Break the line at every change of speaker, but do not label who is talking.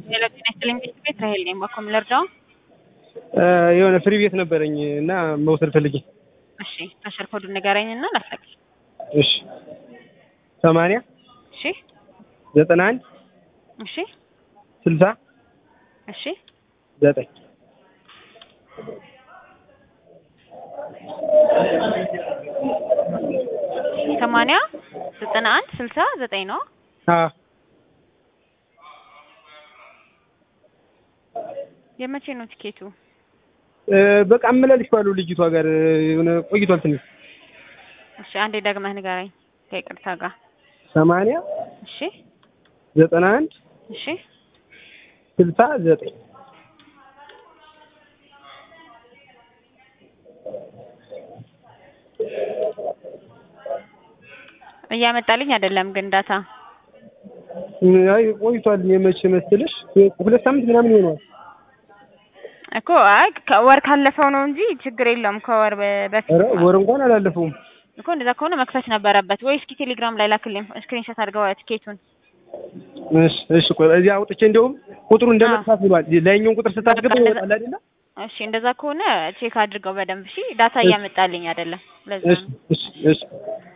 ሌላ ጤና ይስጥልኝ ቤት ራሄል ነኝ። ባኮም ልርዳው?
የሆነ ፍሪ ቤት ነበረኝ እና መውሰድ ፈልጌ።
እሺ ተሽር ኮዱን ንገረኝ እና ላስለቅሽ።
እሺ ሰማንያ
እሺ
ዘጠና አንድ
እሺ
ስልሳ
እሺ
ዘጠኝ
ሰማንያ ዘጠና አንድ ስልሳ ዘጠኝ ነው።
አዎ
የመቼ ነው ቲኬቱ?
በቃ አመላልሼዋለሁ ልጅቷ ጋር የሆነ ቆይቷል ትንሽ።
እሺ አንዴ ደግመህ ንገረኝ ከይቅርታ ጋር።
ሰማንያ
እሺ
ዘጠና አንድ
እሺ
ስልሳ ዘጠኝ
እያመጣልኝ አይደለም ግን ዳታ
አይ ቆይቷል። የመቼ መሰለሽ ሁለት ሳምንት ምናምን ይሆነዋል።
እኮ አይ ከወር ካለፈው ነው እንጂ ችግር የለውም። ከወር በ- በፊት
ኧረ ወር እንኳን አላለፈውም።
እኮ እንደዛ ከሆነ መክፈት ነበረበት ወይ? እስኪ ቴሌግራም ላይ ላክልኝ ስክሪንሾት አድርገው ቲኬቱን።
እሺ እሺ ቆይ እዚህ አውጥቼ እንደውም ቁጥሩ እንደመጥፋት ብሏል። ላይኛውን ቁጥር ስታስገባ
በቃ
ይወጣል አይደለ?
እሺ እንደዛ ከሆነ ቼክ አድርገው በደንብ እሺ። ዳታ እያመጣልኝ አይደለም ለዛ
እሺ
ነው።
እሺ እሺ